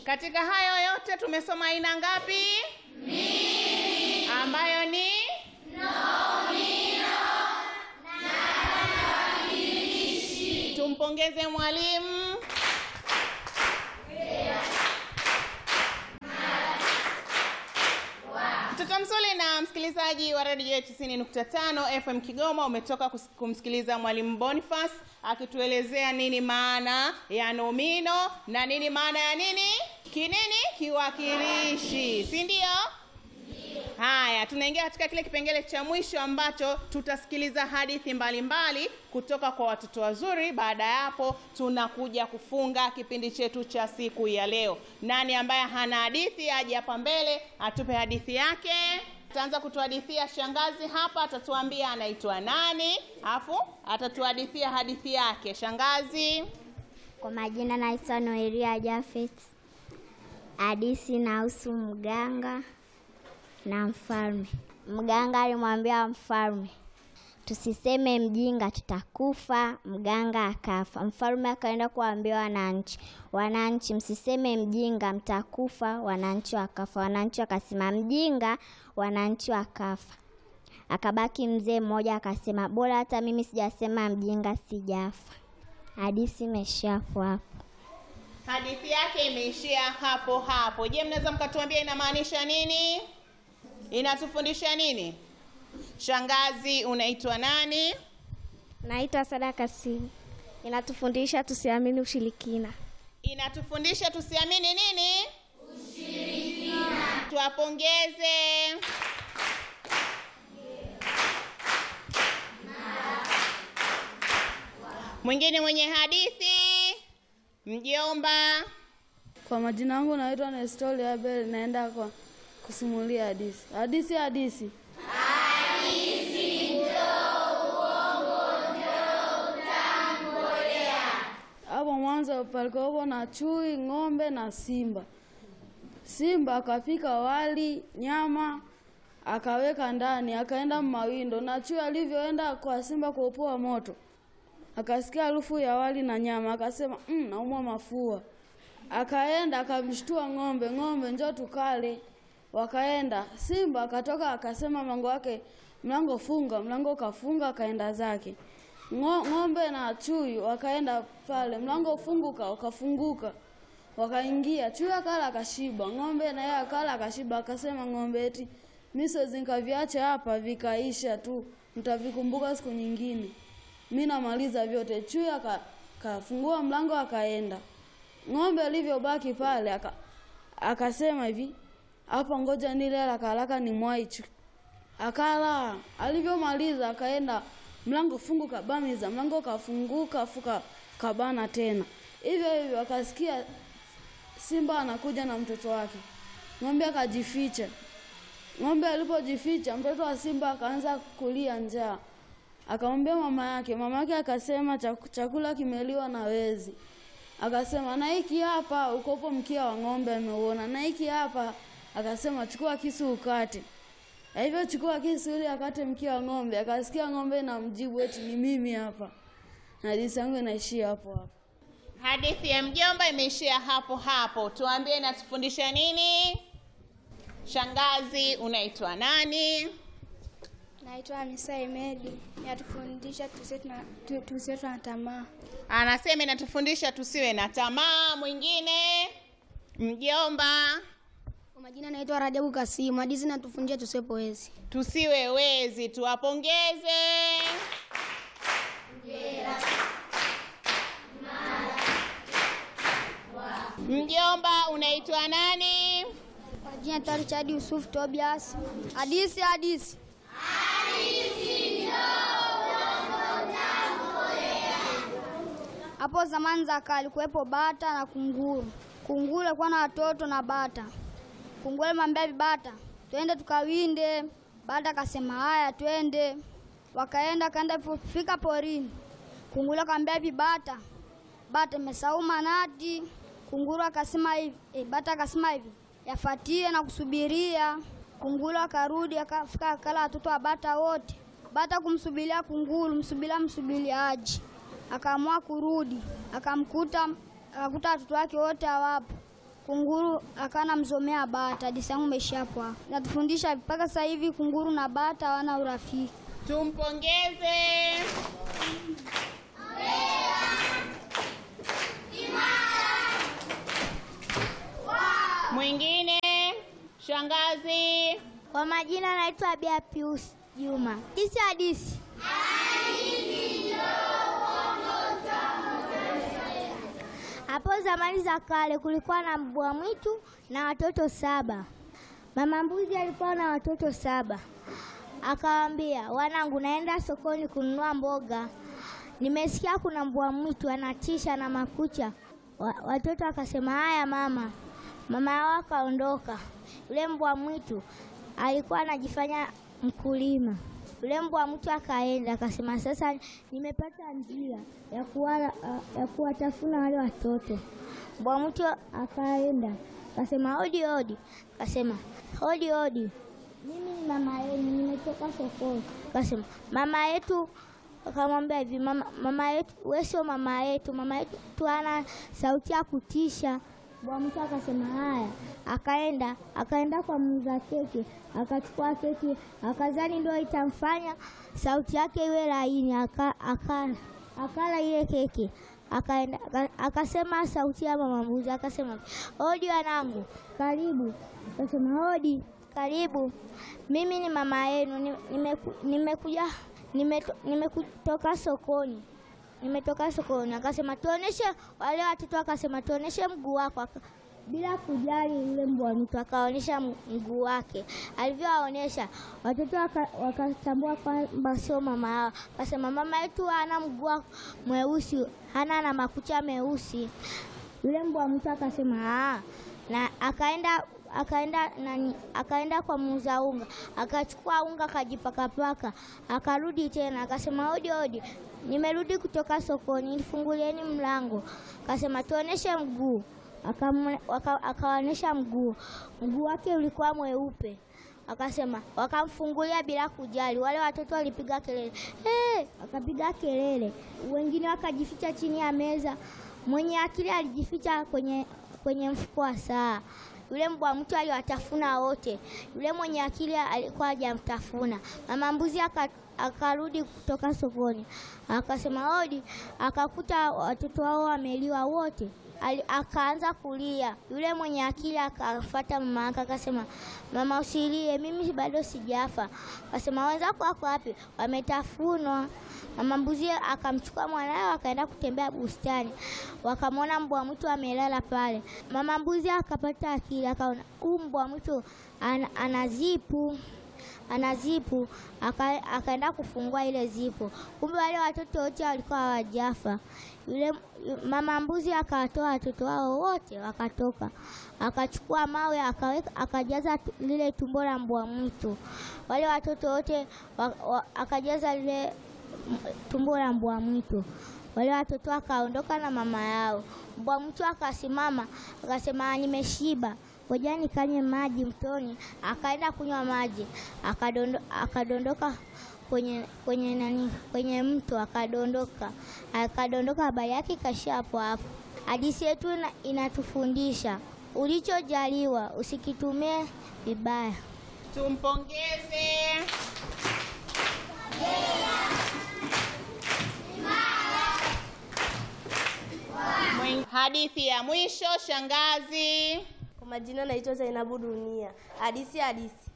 Katika hayo yote tumesoma aina ngapi? Mbili. Ambayo ni Tumpongeze mwalimu. Mtoto mzuri na msikilizaji wa Radio 90.5 FM Kigoma, umetoka kus- kumsikiliza mwalimu Boniface akituelezea nini maana ya nomino na nini maana ya nini kinini kiwakilishi, si ndio? Haya, tunaingia katika kile kipengele cha mwisho ambacho tutasikiliza hadithi mbalimbali mbali kutoka kwa watoto wazuri. Baada ya hapo, tunakuja kufunga kipindi chetu cha siku ya leo. Nani ambaye hana hadithi aje hapa mbele atupe hadithi yake. Ataanza kutuhadithia shangazi hapa, atatuambia anaitwa nani, afu atatuhadithia hadithi yake. Shangazi. Kwa majina naitwa Noelia Jafet. Hadisi inahusu mganga na mfalme. Mganga alimwambia mfalme, tusiseme mjinga tutakufa. Mganga akafa. Mfalme akaenda kuwaambia wananchi, wananchi, msiseme mjinga mtakufa. Wananchi wakafa. Wananchi wakasema mjinga, wananchi wakafa. Akabaki mzee mmoja akasema, bora hata mimi sijasema mjinga sijafa. Hadisi imeishia hapo hapo. Hadithi yake imeishia hapo hapo. Je, mnaweza mkatuambia inamaanisha nini? Inatufundisha nini? Shangazi, unaitwa nani? Naitwa Sada Kasimu. Inatufundisha tusiamini ushirikina. Inatufundisha tusiamini nini? Ushirikina. Tuwapongeze. Mwingine mwenye hadithi? Mjomba. Kwa majina yangu naitwa Nestori Abel, naenda kwa kusimulia hadithi. Hadithi hadithi. Hapo mwanzo palikuwa na chui, ng'ombe na simba. Simba akapika wali, nyama akaweka ndani, akaenda mawindo, na chui alivyoenda kwa simba kuopoa moto, akasikia harufu ya wali na nyama, akasema mm, naumwa mafua. Akaenda akamshtua ng'ombe, ng'ombe njoo tukale. Wakaenda, simba akatoka akasema mlango wake, mlango funga, mlango kafunga, akaenda zake. Ngo- Ng'ombe na chui wakaenda pale, mlango funguka, ukafunguka, wakaingia. Chui akala akashiba, ng'ombe na yeye akala akashiba. Akasema ng'ombe eti mimi siwezi nikaviacha hapa vikaisha tu, mtavikumbuka siku nyingine. Mimi namaliza vyote. Chui aka- akafungua mlango akaenda. Ng'ombe alivyobaki pale aka, akasema hivi, hapa ngoja nile haraka haraka ni mwaichu. Akala, alivyomaliza akaenda mlango fungu kabamiza, mlango kafunguka fuka kabana tena. Hivyo hivyo akasikia simba anakuja na mtoto wake. Ng'ombe akajificha. Ng'ombe alipojificha, mtoto wa simba akaanza kulia njaa. Akamwambia mama yake, mama yake akasema "Chaku- chakula kimeliwa na wezi. Akasema na hiki hapa ukopo mkia wa ng'ombe ameuona, na hiki hapa. Akasema chukua kisu ukate. Na hivyo chukua kisu ili akate mkia wa ng'ombe. Akasikia ng'ombe na mjibu eti ni mimi hapa. Na hadithi yangu inaishia hapo hapo. Hadithi ya mjomba imeishia hapo hapo. Tuambie inatufundisha nini? Shangazi, unaitwa nani? Naitwa Anisa Emedi. Inatufundisha tusiwe tuna- tu- tusiwe tuna tamaa. Anasema inatufundisha tusiwe na tamaa. Mwingine mjomba, Kwa majina naitwa Rajabu Kasimu. Hadithi inatufundisha tusiwe poezi. tusiwe wezi. Tuwapongeze. Mjomba, unaitwa nani? Kwa jina naitwa Richard Yusuf Tobias. Hadithi hadithi. Hapo zamani za kale kuwepo bata na kunguru. Kunguru alikuwa na watoto na bata. Kunguru alimwambia bata, twende tukawinde. Bata akasema haya, twende. Wakaenda kaenda fika porini. Kunguru akamwambia hivi bata, bata imesahau manati. Kunguru akasema hivi, eh, bata akasema hivi, yafatie na kusubiria. Kunguru akarudi akafika akala watoto wa bata wote. Bata kumsubiria kunguru, msubiria msubiria aje. Akaamua kurudi, akamkuta akakuta watoto wake wote hawapo. kunguru akawa anamzomea bata. Hadithi yangu imeishia hapo hapo. Natufundisha mpaka sasa hivi kunguru na bata hawana urafiki. Tumpongeze. Mwingine shangazi. Kwa majina naitwa Bia Pius Juma. Hisi hadisi. Hapo zamani za kale kulikuwa na mbwa mwitu na watoto saba. Mama mbuzi alikuwa na watoto saba. Akawaambia, wanangu, naenda sokoni kununua mboga. Nimesikia kuna mbwa mwitu anatisha na makucha. Wa, watoto wakasema, haya mama. Mama yao akaondoka. Yule mbwa mwitu alikuwa anajifanya mkulima. Yule mbwa mwitu akaenda akasema, sasa nimepata njia ya kuwala, ya kuwatafuna wale watoto. Mbwa mwitu akaenda akasema, hodi hodi. Akasema, hodi hodi, mimi ni mama yenu, nimetoka sokoni. Akasema, mama yetu akamwambia hivi, mama, mama yetu, wewe sio mama yetu, mama yetu ana sauti ya kutisha. Bwana mtu akasema haya, akaenda akaenda kwa muuza keki, akachukua keki, akazani ndio itamfanya sauti yake iwe laini, aka, akala akala ile keki, akaenda aka- akasema sauti ya mama mbuzi, akasema hodi wanangu, karibu. Akasema hodi, karibu, mimi ni mama yenu, ni- nimeku- nimekuja nimeto- nimekutoka sokoni nimetoka sokoni. Akasema tuoneshe wale watoto, akasema tuoneshe mguu wako. Aka- Bila kujali yule mbwa mtu akaonyesha m- mguu wake. Alivyowaonyesha watoto waka- wakatambua kwamba sio mama yao. Akasema mama yetu hana mguu wa- mweusi, hana na makucha meusi. Yule mbwa mtu akasema "Ah." na akaenda akaenda nani, akaenda kwa muuza unga akachukua unga akajipakapaka, akarudi tena akasema hodi hodi, nimerudi kutoka sokoni, nifungulieni mlango. Akasema tuoneshe mguu, Akamwe- waka- akawaonyesha mguu, mguu wake ulikuwa mweupe. Akasema wakamfungulia bila kujali. Wale watoto walipiga kelele hey! Wakapiga kelele, wengine wakajificha chini ya meza. Mwenye akili alijificha kwenye kwenye mfuko wa saa. Yule mbwa mtu aliwatafuna wote. Yule mwenye akili alikuwa hajamtafuna. Mama mbuzi aka- akarudi kutoka sokoni, akasema hodi, akakuta watoto wao wameliwa wote. Ali, akaanza kulia. Yule mwenye akili akafuata mama yake akasema, mama usilie, mimi bado sijafa. Akasema wenzako wako wapi? Wametafunwa. Mama mbuzi akamchukua mwanawe akaenda kutembea bustani, wakamwona mbwa mwitu amelala pale. Mama mbuzi akapata akili, akaona huu mbwa mwitu ana, ana zipu ana zipu aka, akaenda kufungua ile zipu. Kumbe wale watoto wote walikuwa hawajafa. Yule yu- mama mbuzi akawatoa watoto wao wote wakatoka, akachukua mawe akaweka, akajaza tu- lile tumbo la mbwa mwitu. Wale watoto wote wa, wa, akajaza lile m- tumbo la mbwa mwitu. Wale watoto wakaondoka na mama yao. Mbwa mwitu akasimama akasema, nimeshiba ngoja nikanywe maji mtoni. Akaenda kunywa maji, akadondo, akadondoka kwenye kwenye nani, kwenye mto akadondoka, akadondoka. Habari yake ikaishia hapo hapo. Hadithi yetu ina, inatufundisha ulichojaliwa usikitumie vibaya. Tumpongeze. Mwen- Hadithi ya mwisho shangazi. Kwa majina naitwa Zainabu Dunia. Hadisi hadisi.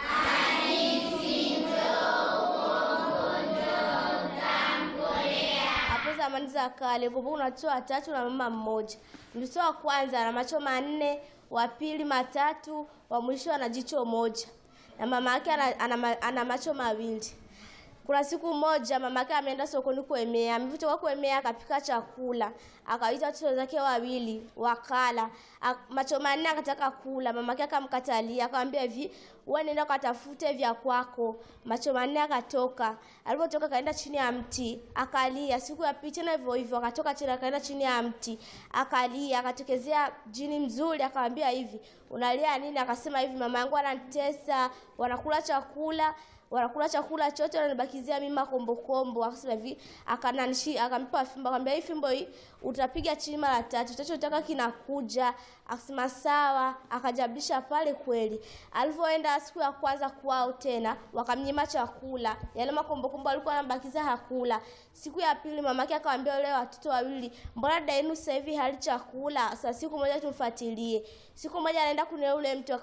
Hapo zamani za kale kulikuwa kuna watoto watatu na mama mmoja. Mtoto wa kwanza ana macho manne, wa pili matatu, wa mwisho ana jicho moja, na mama yake ana, ana, ma- ana macho mawili. Kuna siku moja mama yake ameenda sokoni kuemea, ametoka kuemea akapika chakula, akawaita watoto zake wawili wakala. A- Macho manne akataka kula, mama yake akamkatalia, akamwambia hivi, wewe nenda ukatafute vya kwako. Macho manne akatoka, alipotoka akaenda chini ya mti akalia. Siku ya pili tena hivyo hivyo, akatoka tena akaenda chini ya mti akalia. Akatokezea jini mzuri, akamwambia hivi, unalia nini? Akasema hivi, mama yangu ananitesa, wanakula chakula wanakula chakula chote, wananibakizia mimi makombokombo. Akasema hivi, akananishi akampa fimbo, akamwambia hii fimbo hii utapiga chini mara tatu, utachotaka kinakuja. Akasema sawa, akajablisha pale kweli. Alivyoenda siku ya kwanza kwao tena, wakamnyima chakula, yale makombokombo alikuwa anabakizia hakula. Siku ya pili mamake akamwambia wale watoto wawili, mbona dada yenu sasa hivi hali chakula? Sasa siku moja tumfuatilie. Siku moja anaenda kununua ule mtu